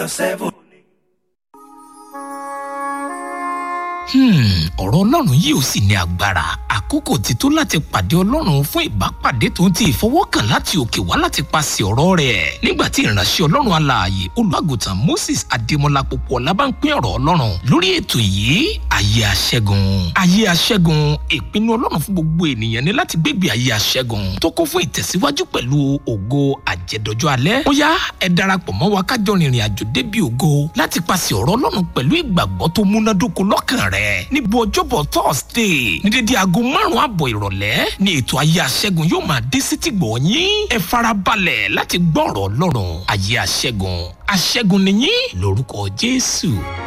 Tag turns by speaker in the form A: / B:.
A: seven.
B: Hmm, ọ̀rọ̀ ọlọ́run yìí ò sì ní agbára àkókò ti tó láti pàdé ọlọ́run fún ìbápàdé tó ń ti ìfọwọ́kàn láti òkè wá láti paṣẹ ọ̀rọ̀ rẹ̀ nígbà tí ìránṣẹ́ ọlọ́run alààyè olùwàgùtàn moses adémọlá pọ̀pọ̀ ọ̀la bá ń pín ọ̀rọ̀ ọlọ́run lórí ètò yìí ayé aṣẹ́gun ayé aṣẹ́gun ìpinnu ọlọ́run fún gbogbo ènìyàn ni láti gbégbé ayé aṣẹ́gun tó kún fún ìtẹ̀síwájú pẹ̀lú ògo àjẹdọ́jọ́ alẹ́ ó yá ẹ darapọ̀ mọ́ wa kájọ rìnrìn àjò débi ògo láti paṣẹ ọ̀rọ̀ ọlọ́run pẹ̀lú ìgbàgbọ́ tó múnádóko lọ́kàn rẹ̀ níbo ọjọ́bọ̀ thursday ní dédé aago márùn-ún àbọ̀ ìrọ̀lẹ́ ní ètò ayé aṣẹ́gun yóò máa dé sí tìgbọ̀ yín ẹ farabalẹ̀ láti gbọ́ ọ̀rọ̀ ọlọ́run ayé aṣẹ́gun aṣẹ́gun nìyí lórúkọ jésù.